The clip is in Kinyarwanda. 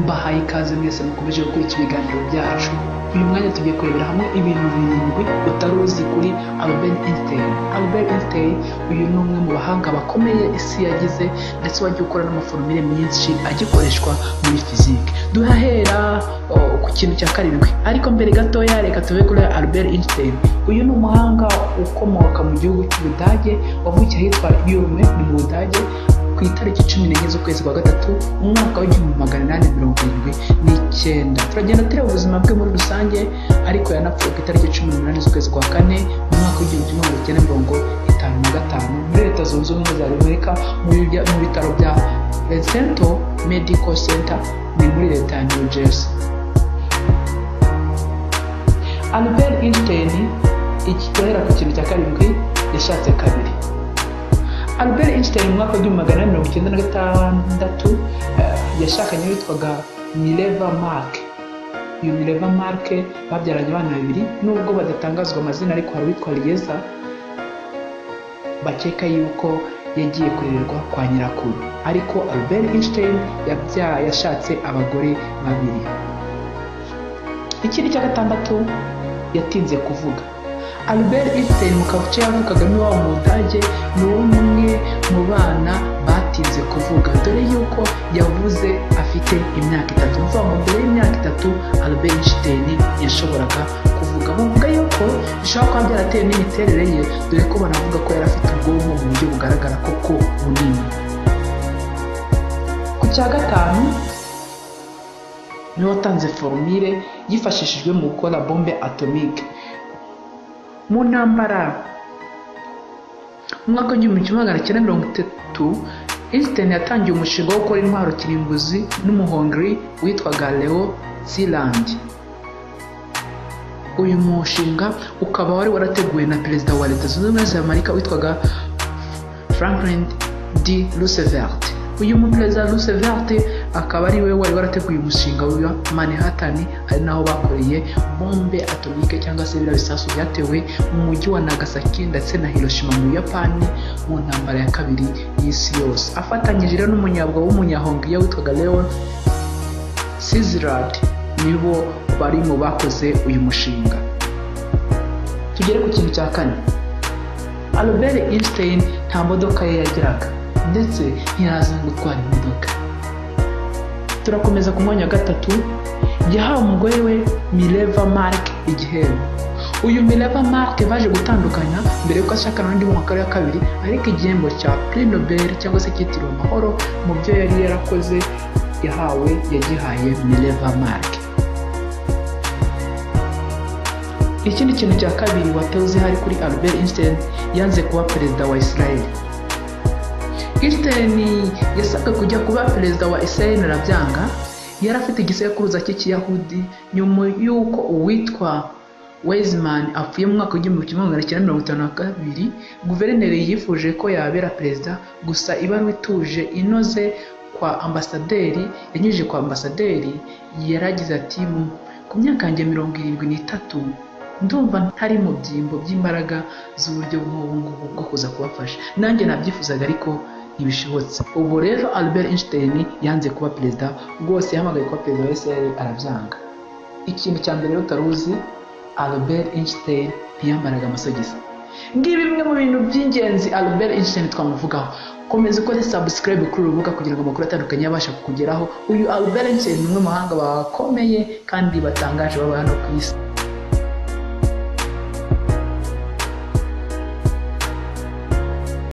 Mbahaye ikaze mwese mukomeje gukurikira ibiganiro byacu uyu mwanya tugiye kurebera hamwe ibintu birindwi utari uzi kuri Albert Einstein Albert Einstein uyu ni umwe mu bahanga bakomeye isi yagize ndetse wagiye ukora n'amaforomire menshi agikoreshwa muri fizike duhahera oh, ku kintu cya karindwi ariko mbere gatoya reka tuve kuri Albert Einstein uyu ni umuhanga ukomoka mu gihugu cy'Ubudage wavukiye ahitwa Lyome ni mu Budage ku itariki cumi n'enye z'ukwezi kwa gatatu mu mwaka w'igihumbi magana inani mirongo irindwi n'icyenda turagenda tureba ubuzima bwe muri rusange ariko yanapfuye ku itariki cumi n'umunani z'ukwezi kwa kane mu mwaka w'igihumbi kimwe magana cyenda mirongo itanu na gatanu muri leta zunze ubumwe za amerika mu bya- mu bitaro bya Vincento Medical Center ni muri leta ya New Jersey Albert Einstein iki duhera ku kintu cya karindwi yashatse kabiri Albert Einstein mu mwaka w'igihumbi magana inani mirongo icyenda na gatandatu eh, yashakanye witwaga Minerva Mark iyo Minerva Mark babyaranye abana babiri nubwo badatangazwa amazina ariko hari uwitwa Liesa bakeka yuko yagiye kurererwa kwa nyirakuru ariko Albert Einstein yabyaye yashatse abagore babiri ikindi cya gatandatu yatinze kuvuga albert einstein mu kabuce yavukagamo iwabo mu budage ni umwe mu bana batinze kuvuga dore yuko yavuze afite imyaka itatu ni ukuvuga ngo mbere y'imyaka itatu albert einstein yashoboraga kuvuga bavuga yuko bishobora kuba byaratewe n'imiterere ye dore ko banavuga ko yari afite ubwonko mu buryo bugaragara koko bunini ku cya gatanu niwe watanze forumire yifashishijwe mu gukora bombe atomike mu ntambara mu mwaka w'igihumbi kimwe magana cyenda mirongo itatu Einstein yatangiye umushinga wo gukora intwaro kirimbuzi n'umuhongri witwaga Leo Szilard uyu mushinga ukaba wari warateguwe na perezida wa leta zunze ubumwe za amerika witwaga Franklin D. Roosevelt uyu muperezida Roosevelt akaba ari we wari warateguye umushinga wa Manhattan ari naho bakoreye bombe atomike cyangwa se biriya bisasu byatewe mu mujyi wa Nagasaki ndetse na Hiroshima mu Buyapani mu ntambara ya kabiri y'isi yose afatanyije rero n'umunyabwa w'umunyahongiya witwaga Leon Szilard nibo bari mu bakoze uyu mushinga tugere ku kintu cya kane Albert Einstein nta modoka ye yagiraga ndetse ntiyazana gutwara imodoka turakomeza ku mwanya wa gatatu yahawe umugore we Minerva Mark igihembo uyu Minerva Mark baje gutandukana mbere yuko ashakana n'undi mu mwaka wa kabiri ariko igihembo cya Prix Nobel cyangwa se cyitiriwe amahoro mu byo yari yarakoze yahawe yagihaye Minerva Mark ikindi kintu cya kabiri watoze hari kuri albert einstein yanze kuba perezida wa israel einstein yasabwe kujya kuba perezida wa israel arabyanga yari afite igisekuruza cy'ikiyahudi nyuma y'uko uwitwa weizman apfuye mu mwaka w'igihumbi kimwe magana cyenda mirongo itanu na kabiri guverineri yifuje ko yabera perezida gusa ibaruwa ituje inoze kwa ambasaderi yanyujije kwa ambasaderi yaragize ati ku myaka yanjye mirongo irindwi n'itatu ndumva ntari mu byimbo by'imbaraga z'uburyo nk'ubu ngubu bwo kuza kubafasha nanjye nabyifuzaga ariko ntibishobotse ubu rero albert einstein yanze kuba perezida rwose yahamagaye kuba perezida wa israel arabyanga ikintu cya mbere rero utari uzi albert einstein ntiyambaraga amasogisi ngibi bimwe mu bintu by'ingenzi albert einstein twamuvugaho komeza ukore subscribe kuri uru rubuga kugira ngo amakuru atandukanye abasha kukugeraho uyu albert einstein ni umwe mu bahanga bakomeye kandi batangaje baba hano ku isi